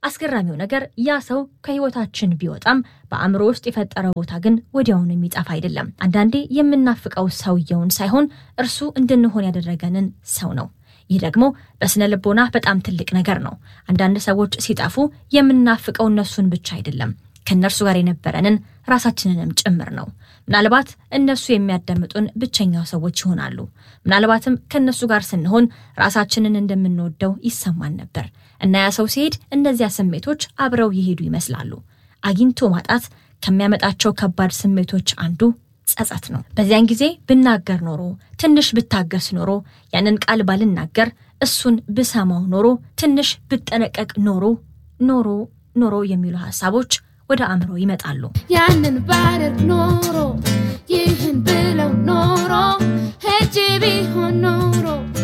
አስገራሚው ነገር ያ ሰው ከህይወታችን ቢወጣም በአእምሮ ውስጥ የፈጠረው ቦታ ግን ወዲያውኑ የሚጠፋ አይደለም። አንዳንዴ የምናፍቀው ሰውየውን ሳይሆን እርሱ እንድንሆን ያደረገንን ሰው ነው። ይህ ደግሞ በስነ ልቦና በጣም ትልቅ ነገር ነው። አንዳንድ ሰዎች ሲጠፉ የምናፍቀው እነሱን ብቻ አይደለም ከእነርሱ ጋር የነበረንን ራሳችንንም ጭምር ነው። ምናልባት እነሱ የሚያዳምጡን ብቸኛው ሰዎች ይሆናሉ። ምናልባትም ከእነሱ ጋር ስንሆን ራሳችንን እንደምንወደው ይሰማን ነበር እና ያ ሰው ሲሄድ እነዚያ ስሜቶች አብረው ይሄዱ ይመስላሉ። አግኝቶ ማጣት ከሚያመጣቸው ከባድ ስሜቶች አንዱ ጸጸት ነው። በዚያን ጊዜ ብናገር ኖሮ፣ ትንሽ ብታገስ ኖሮ፣ ያንን ቃል ባልናገር፣ እሱን ብሰማው ኖሮ፣ ትንሽ ብጠነቀቅ ኖሮ ኖሮ ኖሮ የሚሉ ሀሳቦች ወደ አእምሮ ይመጣሉ። ያንን ባደርግ ኖሮ ይህን ብለው ኖሮ ሄጄ ቢሆን ኖሮ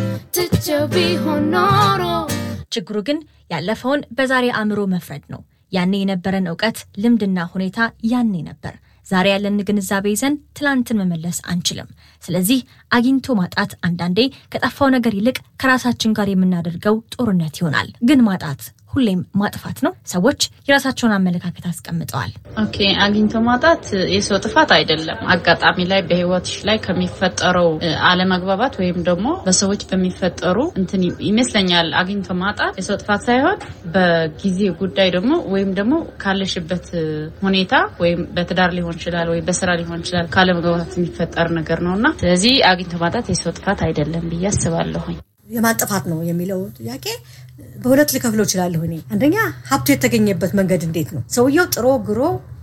ትቼው ቢሆን ኖሮ ችግሩ ግን ያለፈውን በዛሬ አእምሮ መፍረድ ነው። ያኔ የነበረን እውቀት፣ ልምድና ሁኔታ ያኔ ነበር። ዛሬ ያለን ግንዛቤ ይዘን ትላንትን መመለስ አንችልም። ስለዚህ አግኝቶ ማጣት አንዳንዴ ከጠፋው ነገር ይልቅ ከራሳችን ጋር የምናደርገው ጦርነት ይሆናል። ግን ማጣት ሁሌም ማጥፋት ነው። ሰዎች የራሳቸውን አመለካከት አስቀምጠዋል። ኦኬ አግኝቶ ማጣት የሰው ጥፋት አይደለም። አጋጣሚ ላይ በህይወትሽ ላይ ከሚፈጠረው እ፣ አለመግባባት ወይም ደግሞ በሰዎች በሚፈጠሩ እንትን ይመስለኛል። አግኝቶ ማጣት የሰው ጥፋት ሳይሆን በጊዜ ጉዳይ ደግሞ ወይም ደግሞ ካለሽበት እ፣ ሁኔታ ወይም በትዳር ሊሆን ይችላል ወይም በስራ ሊሆን ይችላል ካለመግባባት የሚፈጠር ነገር ነው እና ስለዚህ አግኝቶ ማጣት የሰው ጥፋት አይደለም ብዬ አስባለሁኝ። የማን ጥፋት ነው የሚለው ጥያቄ በሁለት ልከፍለው እችላለሁ። እኔ አንደኛ ሀብቱ የተገኘበት መንገድ እንዴት ነው? ሰውየው ጥሮ ግሮ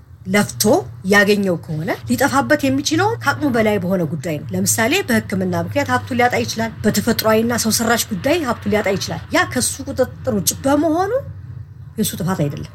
ለፍቶ ያገኘው ከሆነ ሊጠፋበት የሚችለው ከአቅሙ በላይ በሆነ ጉዳይ ነው። ለምሳሌ በሕክምና ምክንያት ሀብቱ ሊያጣ ይችላል። በተፈጥሯዊና ሰው ሰራሽ ጉዳይ ሀብቱ ሊያጣ ይችላል። ያ ከሱ ቁጥጥር ውጭ በመሆኑ የእሱ ጥፋት አይደለም።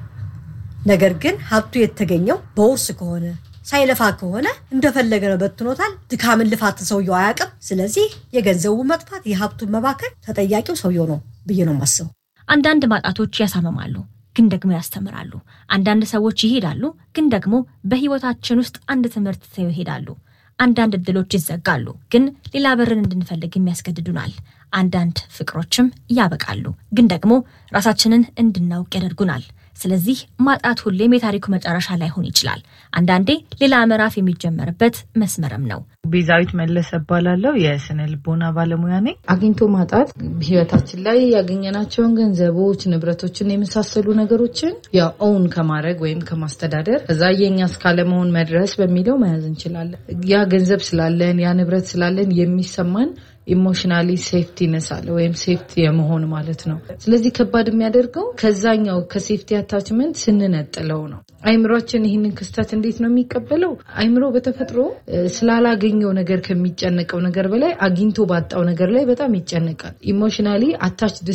ነገር ግን ሀብቱ የተገኘው በውርስ ከሆነ ሳይለፋ ከሆነ እንደፈለገ ነው በትኖታል። ድካምን ልፋት ሰውየው አያውቅም። ስለዚህ የገንዘቡ መጥፋት የሀብቱን መባከን ተጠያቂው ሰውየው ነው ብዬ ነው የማስበው። አንዳንድ ማጣቶች ያሳምማሉ፣ ግን ደግሞ ያስተምራሉ። አንዳንድ ሰዎች ይሄዳሉ፣ ግን ደግሞ በህይወታችን ውስጥ አንድ ትምህርት ትተው ይሄዳሉ። አንዳንድ እድሎች ይዘጋሉ፣ ግን ሌላ በርን እንድንፈልግ የሚያስገድዱናል። አንዳንድ ፍቅሮችም ያበቃሉ፣ ግን ደግሞ ራሳችንን እንድናውቅ ያደርጉናል። ስለዚህ ማጣት ሁሌም የታሪኩ መጨረሻ ላይሆን ይችላል። አንዳንዴ ሌላ ምዕራፍ የሚጀመርበት መስመርም ነው። ቤዛዊት መለሰ እባላለሁ። የስነ ልቦና ባለሙያ ነኝ። አግኝቶ ማጣት ህይወታችን ላይ ያገኘናቸውን ገንዘቦች፣ ንብረቶችን የመሳሰሉ ነገሮችን ያው ኦውን ከማድረግ ወይም ከማስተዳደር እዛ የኛ እስካለመሆን መድረስ በሚለው መያዝ እንችላለን። ያ ገንዘብ ስላለን ያ ንብረት ስላለን የሚሰማን ኢሞሽናሊ ሴፍቲነስ አለ ወይም ሴፍቲ የመሆን ማለት ነው። ስለዚህ ከባድ የሚያደርገው ከዛኛው ከሴፍቲ አታችመንት ስንነጥለው ነው። አይምሯችን ይህንን ክስተት እንዴት ነው የሚቀበለው? አይምሮ በተፈጥሮ እ፣ ስላላገኘው ነገር ከሚጨነቀው ነገር በላይ አግኝቶ ባጣው ነገር ላይ በጣም ይጨነቃል። ኢሞሽናሊ አታችድ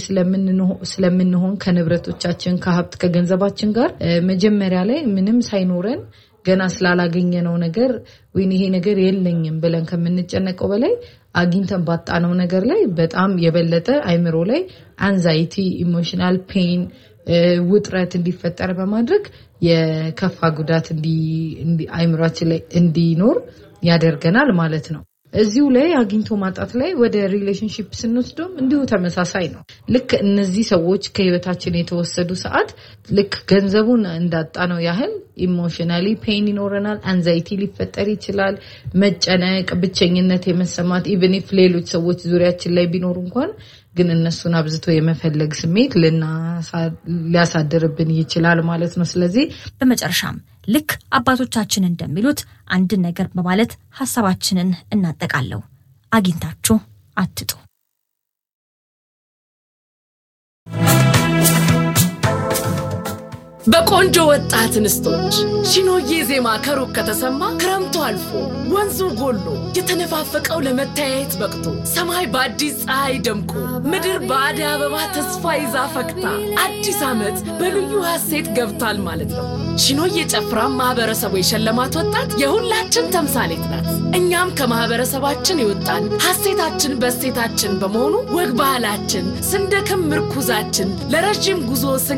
ስለምንሆን ከንብረቶቻችን፣ ከሀብት፣ ከገንዘባችን ጋር እ፣ መጀመሪያ ላይ ምንም ሳይኖረን ገና ስላላገኘነው ነገር ወይም ይሄ ነገር የለኝም ብለን ከምንጨነቀው በላይ አግኝተን ባጣነው ነገር ላይ በጣም የበለጠ አይምሮ ላይ አንዛይቲ፣ ኢሞሽናል ፔን፣ ውጥረት እንዲፈጠር በማድረግ የከፋ ጉዳት እንዲ- እንዲ- አይምሯችን ላይ እንዲኖር ያደርገናል ማለት ነው። እዚሁ ላይ አግኝቶ ማጣት ላይ ወደ ሪሌሽንሽፕ ስንወስደውም እንዲሁ ተመሳሳይ ነው። ልክ እነዚህ ሰዎች ከህይወታችን የተወሰዱ ሰዓት ልክ ገንዘቡን እንዳጣነው ያህል ኢሞሽናሊ ፔን ይኖረናል። አንዛይቲ ሊፈጠር ይችላል። መጨነቅ፣ ብቸኝነት የመሰማት ኢቨን ኢፍ ሌሎች ሰዎች ዙሪያችን ላይ ቢኖሩ እንኳን ግን እነሱን አብዝቶ የመፈለግ ስሜት ልናሳ- ሊያሳድርብን ይችላል ማለት ነው። ስለዚህ በመጨረሻም ልክ አባቶቻችን እንደሚሉት አንድን ነገር በማለት ሀሳባችንን እናጠቃለው። አግኝታችሁ አትጡ። በቆንጆ ወጣት እንስቶች ሺኖዬ ዜማ ከሩቅ ከተሰማ ክረምቱ አልፎ ወንዙ ጎሎ የተነፋፈቀው ለመተያየት በቅቶ ሰማይ በአዲስ ፀሐይ ደምቆ ምድር በአደይ አበባ ተስፋ ይዛ ፈክታ አዲስ ዓመት በልዩ ሐሴት ገብቷል ማለት ነው። ሺኖዬ ጨፍራ ማህበረሰቡ የሸለማት ወጣት የሁላችን ተምሳሌት ናት። እኛም ከማህበረሰባችን የወጣን ሐሴታችን በሴታችን በመሆኑ ወግ ባህላችን ስንደክም ምርኩዛችን ለረዥም ጉዞ